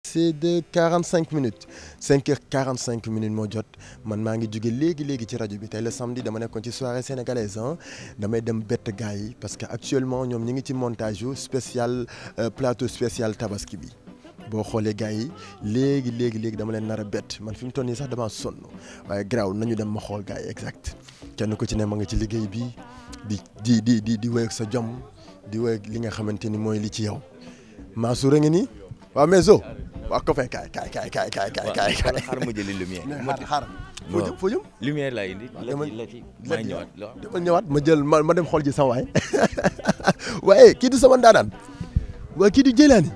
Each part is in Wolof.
passé de 45 minutes 5 heures 45 minutes moo jot man maa ngi jóge léegi léegi ci rajo bi tey le samedi dama nekkoon ci soirée sénégalaise ah damay dem bett gars yi parce que actuellement ñoom ñi ngi ci montage yu spécial plateau spécial tabaski bi boo xoolee gars yi léegi léegi léegi dama leen nar a bett man fi mu toll nii sax damaa sonn waaye garaaw nañu dem ma xool gars yi exact kenn ku ci ne ma nga ci liggéey bi di di di di di wéy ak sa jom di wéy ak li nga xamante ni mooy li ci yow Mansour a ngi nii waaw mais zo waaw ko fay kaay kaay kaay kaay kaay kaay kaay kaay xaaral ma jëli lumière. xaar xaar foo jëm foo jëm lumière laa indi. la dama- ci la ci maa ñëwaat waaw. dama ñëwaat ma jël ma ma dem xool ji sama waay waaye kii du sama ndaanaan waaye kii du Jëlaani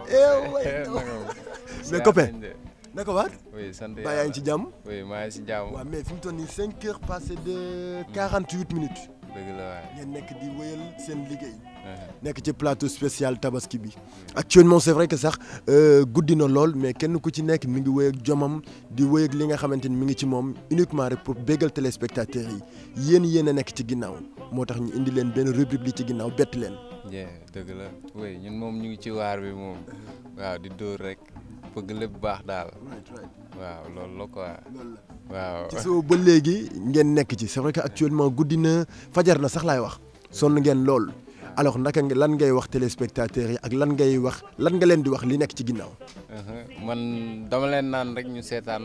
mais copain naka waat oui sant ba yaa ngi ci jàmm oui maa ngi si jàmm waaw mais fi mu toll nii cinq heures passées de quarante huit minutes dëgg la waay ngeen nekk di wéyal seen liggéey nekk ci plateau spécial tabaski bi actuellement c'est vrai que sax euh, guddi na lool mais kenn ku ci nekk mi ngi wéy ak jomam di wéy ak li nga xamante ni mi ngi ci moom uniquement rek pour béggal téléspectateurs yi yéen yéen a nekk ci ginnaaw moo tax ñu indi leen benn rubrique li ci ginnaaw bett leen. jee dëgg la oui ñun moom ñu ngi ci waar bi moom waaw di dóor rek bëgg lépp baax daal waaw loolu la quoi waaw ci soo ba léegi ngeen nekk ci c'est vrai que actuellement guddi na fajar na sax laay wax sonn ngeen lool alors naka nga lan ngay wax téléspectateurs yi ak lan ngay wax lan nga leen di wax li nekk ci ginnaaw. Uh-huh. man dama leen naan rek ñu seetaan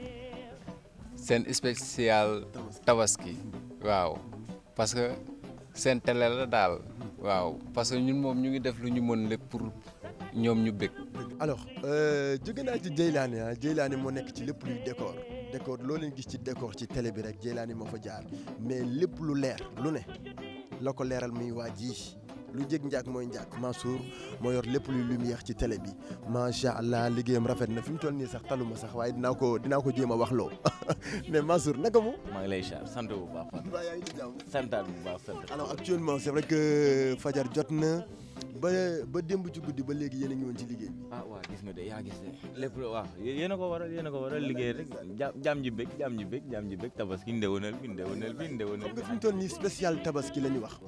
seen spécial tabaski waaw parce que seen télé la daal waaw parce que ñun moom ñu ngi def lu ñu mën lépp pour ñoom ñu bëgg alors euh, jóge naa ci Jeylaani ah Jeylaani moo nekk ci lépp luy décor décor loo leen gis ci décor ci télé bi rek Jeylaani moo fa jaar mais lépp lu leer lu ne la ko leeral muy waa ji lu jég njaag mooy njaag Mansour moo yor lépp luy lumière ci télé bi macha allah liggéeyam rafet na fi mu toll nii sax taluma sax waaye dinaa ko dinaa ko jéem a wax loo mais Mansour naka mu. maa ngi lay char sant bu baax Fatou. mbaa yaa ngi ci jàmm. santaat bu baax sant. alors actuellement c'est vrai que fajar jot na ba ba démb ci guddi ba léegi yéen a ngi woon ci liggéey bi. ah waaw gis nga de yaa gis de lépp waaw yéen a ko waral yéen a ko waral liggéey rek ja jaam ji bëgg jaam ji bëgg jaam ji bëgg tabaski ndewenal bi ndewenal bi ndewenal xam bi nga fi mu toll nii spécial tabaski la ñu wax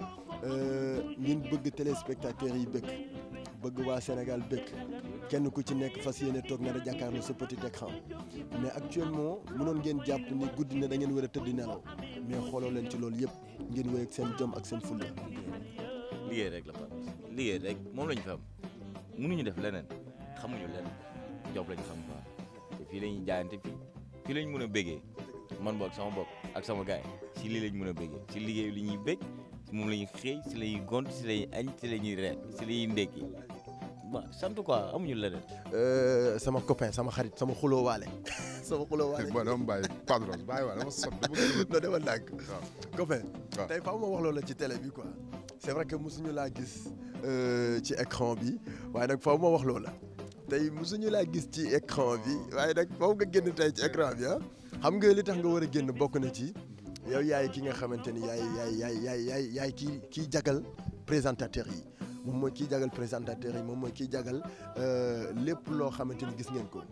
ngeen bëgg téléspectateurs yi bëgg bëgg waa Sénégal bëgg kenn ku ci nekk fas yéene toog na da jàkkaarloo sa petit écran mais actuellement mënoon ngeen jàpp ni guddi na da ngeen war a tëdd nelaw mais xooloo leen ci loolu yëpp ngeen wéy ak seen jom ak seen fulla liggéey rek la Fatou liggéey rek moom la ñu fi am mënuñu def leneen xamuñu leneen job la ñu xam quoi te fii lañuy jaayante fii fii lañ mën a béggee man boog sama bopp ak sama gaay si lii lañ mën a béggee si liggéey li ñuy bég si moom la ñuy xëy si la ñuy gont si la ñuy añ si la ñuy reer si la ñuy ndékki ba sant quoi amuñu leneen Euh, sama copain sama xarit sama xuloo waale sama xuloo waale bon dama bàyyi padros bàyyi waa dama sonn dama gën non dama ndànk waaw copain waaw. tey faaw ma wax loola ci télé bi quoi c'est vrai que mosuñu laa gis euh, ci écran bi waaye nag faaw ma wax loola tey mosuñu laa gis ci écran bi waaye nag faaw nga génn tey ci écran bi ah xam nga li tax nga war a génn bokk na ci yow yaay ki nga xamante ni yaay yaay yaay yaay yaay yaay kii kii jagal présentateur yi moom mooy kii jagal présentateur yi moom mooy kii jagal euh, lépp loo xamante ni gis ngeen ko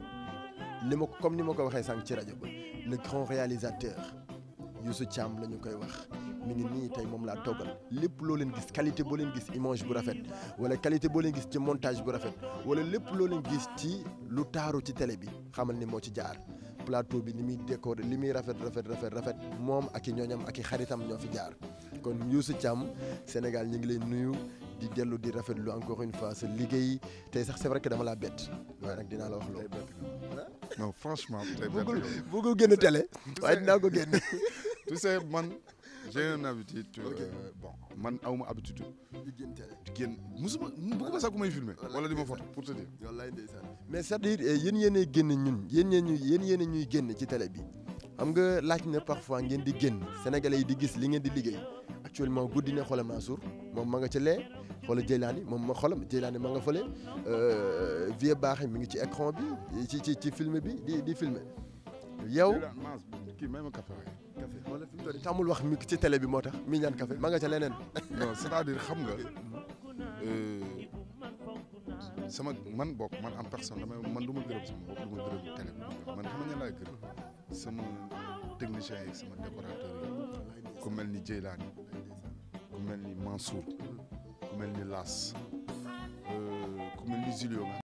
li ma ko comme ni ma ko waxee sànq ci rajo ba le grand réalisateur Youssou Thiam la ñu koy wax mi ngi nii tey moom laa toggal lépp loo leen gis qualité boo leen gis image bu rafet wala qualité boo leen gis ci montage bu rafet wala lépp loo leen gis ci lu taaru ci télé bi xamal ni moo ci jaar plateau bi ni muy décoré li muy rafet rafet rafet rafet moom ak i ñooñam ak i xaritam ñoo fi jaar kon Youssou Thiam Sénégal ñu ngi leen nuyu di dellu di rafetlu encore une fois sa liggéey tey sax c'est vrai que dama laa bett waaye nag dinaa la wax loolu. non franchement tey bett bëggul nga ma. bëggul génn télé waaye dinaa ko génn. tu sais man j'ai une habitude euh, Ok. bon man awma habitude di génn télé. di génn musuma bëgguma sax ku may filmer wala di ma photo pour te dire wallaay ndeysaan mais c'est-à-dire eh, yéen yéenay génn ñun yéen yéen ñuy yéen yéen ñuy génn ci télé bi xam nga laaj na parfois ngeen di génn sénégalais yi di gis li ngeen di liggéey actuellement guddi na xoola Mansour moom ma nga ca lee xoola Jeylaani moom ma xoolam Jeylaani ma nga fële euh, Vieux Baaxe mi ngi ci écran bi ci ci ci film bi di di filmer yow Maas kii may ma café waaye café wala fi mu toll nii tàmmul wax mi ci télé bi moo tax mi ñaan café ma nga ca leneen non c'est-à-dire xam nga euh, sama man bokk man en personne damay man du ma gërëm sama bopp du ma gërëm télé bi man xam nga ñan laay gërëm sama technicien yi sama décorateur yi ku mel ni Jeylaani ku mel ni Mansour ku mel ni Las euh, ku mel ni Julio nga